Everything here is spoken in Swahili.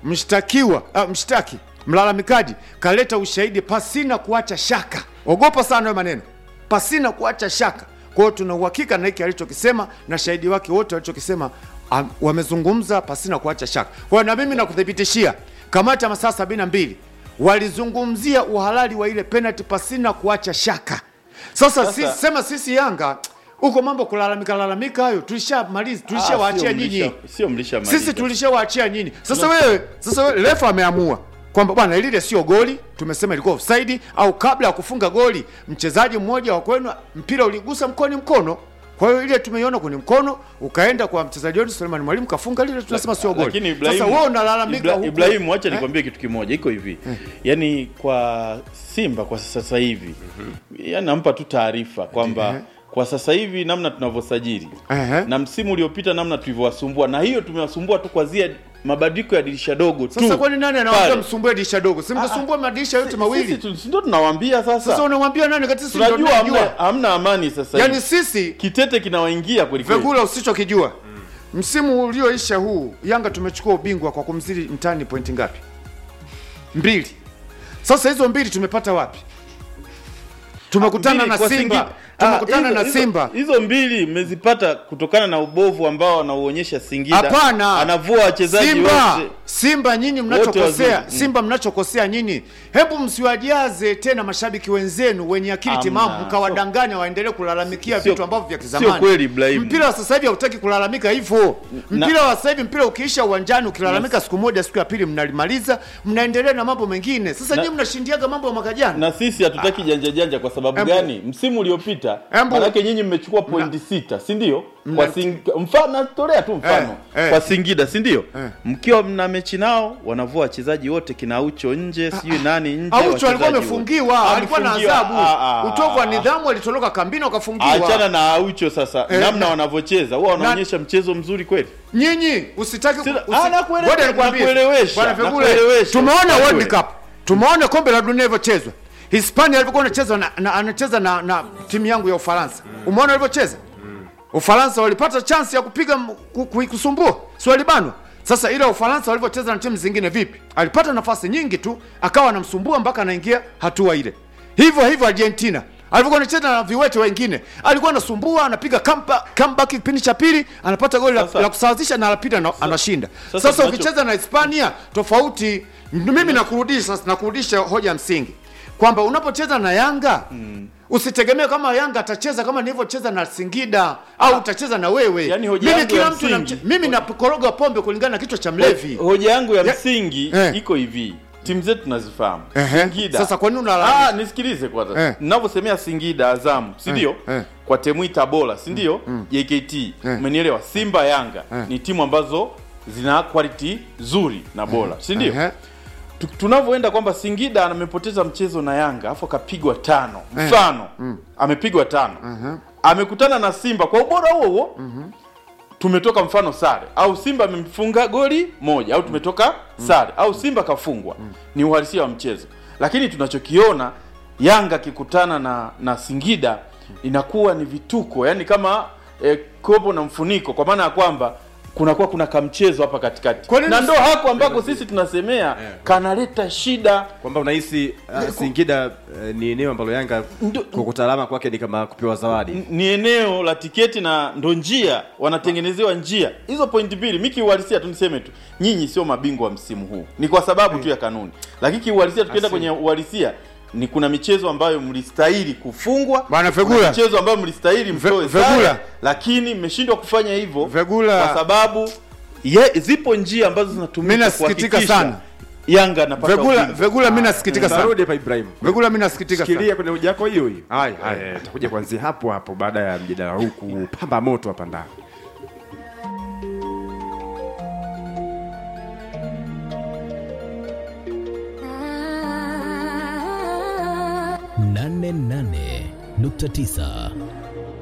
mshtakiwa uh, mshtaki mlalamikaji kaleta ushahidi pasina kuacha shaka. Ogopa sana hayo maneno, pasina kuacha shaka. Kwa hiyo tuna uhakika na hiki alichokisema na shahidi wake wote walichokisema, um, wamezungumza pasina kuacha shaka. Kwa hiyo na mimi nakuthibitishia, kamati ya masaa sabini na mbili walizungumzia uhalali wa ile penalty pasina kuacha shaka. Sasa, Sasa- sisi, sema sisi Yanga huko mambo kulalamika lalamika hayo tulishamaliza, tulishawaachia Ah, sio nyinyi mlisha- sio mlishamaliza. sisi tulishawaachia nyinyi. Sasa wewe, sasa wewe refa ameamua kwamba bwana lile sio goli, tumesema ilikuwa offside, au kabla ya kufunga goli mchezaji mmoja wa kwenu mpira uligusa mkoni mkono. Kwa hiyo ile tumeiona kwenye mkono ukaenda kwa mchezaji wetu Suleiman Mwalimu kafunga lile, tunasema sio goli. Lakini Ibrahim, Sasa wewe unalalamika Ibra- huku. Ibrahim, wacha Eh? nikwambie kitu kimoja, iko hivi yaani kwa Simba kwa sasa hivi yaani nampa tu taarifa kwamba Ehe. kwa sasa hivi namna tunavyosajili Ehe. na msimu uliopita namna tulivyowasumbua, na hiyo tumewasumbua tu kwazia mabadiliko ya dirisha dogo tu. Sasa kwani nani anawaambia Pale. msumbue dirisha dogo? Si mtasumbua madirisha yote Sisi mawili. tu- si ndio tunawaambia sasa, Sasa unamwambia nani kati sisi ndio tunajua hamna, tunajua. hamna amani sasa Yaani hivi. sisi kitete kinawaingia kweli kweli. Vegula usichokijua msimu ulioisha huu Yanga tumechukua ubingwa kwa kumzidi mtani pointi ngapi? Mbili. Sasa hizo mbili tumepata wapi? Tumekutana Mbili na kwa Simba, Singi- tumekutana Ah, na hizo- Simba. Hizo mbili mmezipata kutokana na ubovu ambao anauonyesha Singida. Hapana, anavua wachezaji Simba, wote. Simba nyinyi Wote mnachokosea, wazuri. Mm. Simba mnachokosea nyinyi, hebu msiwajaze tena mashabiki wenzenu wenye akili Hamna. timamu, mkawadanganya waendelee kulalamikia Sio- vitu ambavyo vya kizamani. sio kweli, Ibrahim. Mpira wa sasa hivi hautaki kulalamika hivyo. Na- Mpira wa sasa hivi, mpira ukiisha uwanjani, ukilalamika siku moja, siku ya pili mnalimaliza, mnaendelea na mambo mengine. Sasa Na- nyinyi mnashindiaga mambo ya mwaka jana. na sisi hatutaki janja janja kwa sababu Embu- gani? Msimu uliopita Embu- manake nyinyi mmechukua pointi sita, si ndio? Kwa sing... mfano natolea tu mfano Eh, eh. kwa Singida, si ndio? Eh. Mkiwa mna mechi nao wanavua wachezaji wote kina Aucho nje, sijui nani nje. Aucho alikuwa wachezaji amefungiwa, wote. alikuwa na Amefungiwa, adhabu, ah, ah, utovu wa ah. nidhamu, alitoroka kambini wakafungiwa. Achana na Aucho sasa, Eh, namna na- wanavyocheza huwa wanaonyesha mchezo mzuri kweli. nyinyi usitaki ku- Sina- usi- ah, nakuele- Ngoja nikwambie. nakuelewesha, Bwana Fegule, nakuelewesha. tumeona World Nakuele- Cup tumeona kombe la dunia ilivyochezwa hispania alivyokuwa anacheza na, na, anacheza na, na timu yangu ya ufaransa umeona walivyocheza ufaransa walipata chance ya kupiga m- ku- ku- kusumbua si walibanwa sasa ile ufaransa walivyocheza na timu zingine vipi alipata nafasi nyingi tu akawa anamsumbua mpaka anaingia hatua ile hivyo hivyo argentina alivyokuwa anacheza na viwete wengine alikuwa anasumbua anapiga comeback comeback kipindi cha pili anapata goli la, Sasa- la kusawazisha na anapita na, anashinda sasa sasa, tunacho- ukicheza na hispania tofauti mimi nakurudisha nakurudisha hoja ya msingi kwamba unapocheza na yanga usitegemee kama yanga atacheza kama nilivyocheza na singida au utacheza na wewe Yaani hoja mimi yangu kila ya mtu msingi- namche- mimi napokoroga pombe kulingana na kichwa cha mlevi Hoja yangu ya Ya- msingi Eh. iko hivi, timu zetu tunazifahamu. Ehe. Singida. Sasa kwa nini unalalamika? Ah, nisikilize kwanza. Eh. Ninavyosemea Singida, Azamu, si ndio? eh. Kwa Temui bora, si ndio? JKT. Umenielewa? Simba, Yanga ni timu ambazo zina quality nzuri na bora, si ndio? Ehe. Tu- tunavyoenda kwamba Singida amepoteza mchezo na Yanga afu akapigwa tano mfano amepigwa tano amekutana na Simba kwa ubora huo huo tumetoka mfano sare au Simba amemfunga goli moja au tumetoka sare au Simba kafungwa ni uhalisia wa mchezo lakini tunachokiona Yanga akikutana na, na Singida inakuwa ni vituko yani kama eh, kopo na mfuniko kwa maana ya kwamba kunakuwa kuna kamchezo hapa katikati Kwa nini na si- ndo hako ambako sisi tunasemea kanaleta shida kwamba unahisi uh, Singida uh, ni eneo ambalo Yanga Ndo- kukuta alama kwake ni kama kupewa zawadi. ni eneo la tiketi na ndo njia wanatengenezewa njia hizo pointi mbili mi kiuhalisia tu niseme tu nyinyi sio mabingwa wa msimu huu ni kwa sababu tu ya kanuni lakini kiuhalisia tukienda kwenye uhalisia ni kuna michezo ambayo mlistahili kufungwa Bwana kuna Fegula. michezo ambayo mlistahili mtoe Fegula. sare lakini mmeshindwa kufanya hivyo Fegula. kwa sababu ye, zipo njia ambazo zinatumika Mimi nasikitika kuhakikisha sana. Yanga anapata vegula ubingwa. vegula mimi nasikitika sana Tarudi hapa Ibrahim. vegula mimi nasikitika sana Shikilia kwenye hoja yako hiyo hiyo. Haya, haya. Eh, Tutakuja kuanzia hapo hapo baada ya mjadala huu kupamba moto hapa ndani. nane nane nukta tisa